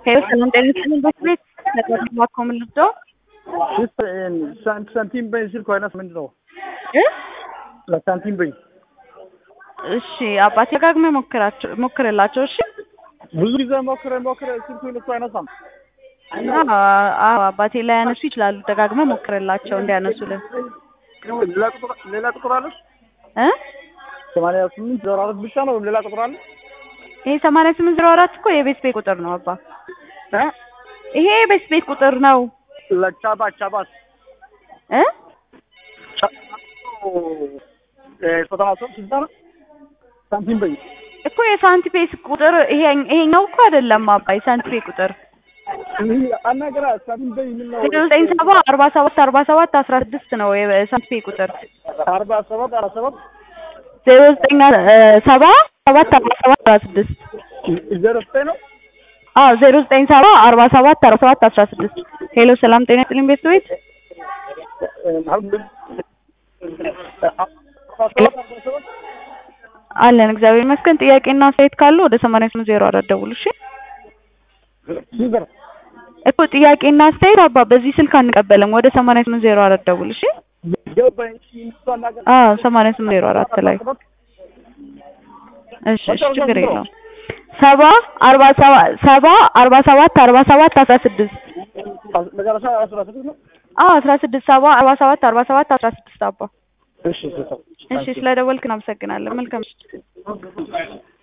ሄሎ ሰላም ጤና ይስጥልኝ ቤት ቤት ለቀድሞ ምን ልብደው ሳንቲም በይ ስልክ አይነት ምንድን ነው? እ ለሳንቲም በይ እሺ አባቴ ደጋግሜ ሞክራቸው ሞክርላቸው። እሺ ብዙ ጊዜ ሞክረ ሞክረ ስልኩ እሱ አይነሳም። አዎ አባቴ ላይ ያነሱ ይችላሉ። ደጋግመ ሞክርላቸው እንዲያነሱልን ሌላ ቁጥር ሌላ ቁጥር አለሽ? እ ሰማንያ ስምንት ዜሮ አራት ብቻ ነው ወይም ሌላ ቁጥር አለ? ይሄ ሰማንያ ስምንት ዜሮ አራት እኮ የቤት ቤት ቁጥር ነው አባ። እ ይሄ የቤት ቤት ቁጥር ነው ለቻባ ቻባስ እ ዘጠና ሶስት ስልሳ ነው ሳንቲም በይ እኮ የሳንቲፔስ ቁጥር ይሄ ይሄኛው እኮ አይደለም አባ የሳንቲፔ ቁጥር አናገራ ሳንቲም በይ ምን ነው? ዜሮ ዘጠኝ ሰባ አርባ ሰባት አርባ ሰባት አስራ ስድስት ነው የሳንቲፔ ቁጥር አርባ ሰባት አርባ ሰባት ዜሮ ዘጠኝ ሰባ ሰባት አርባ ሰባት አስራ ስድስት ዜሮ ዘጠኝ ነው። አዎ ዜሮ ዘጠኝ ሰባ አርባ ሰባት አርባ ሰባት አስራ ስድስት ሄሎ ሰላም ጤና ይስጥልኝ ቤት ቤት አለን እግዚአብሔር ይመስገን። ጥያቄና አስተያየት ካሉ ወደ ሰማንያ ስምንት ዜሮ አራት ደውሉ። እሺ እኮ ጥያቄና አስተያየት አባ በዚህ ስልክ አንቀበልም። ወደ ሰማንያ ስምንት ዜሮ አራት ደውሉ። እሺ አዎ ሰማንያ ስምንት ዜሮ አራት ላይ እሺ እሺ ችግር የለውም። ሰባ አርባ ሰባት ሰባ አርባ ሰባት አርባ ሰባት አስራ ስድስት መጨረሻ አስራ ስድስት ነው። አዎ አስራ ስድስት ሰባ አርባ ሰባት አርባ ሰባት አስራ ስድስት አባ እሺ እሺ ስለደወልክ እናመሰግናለን። መልካም ምሽት።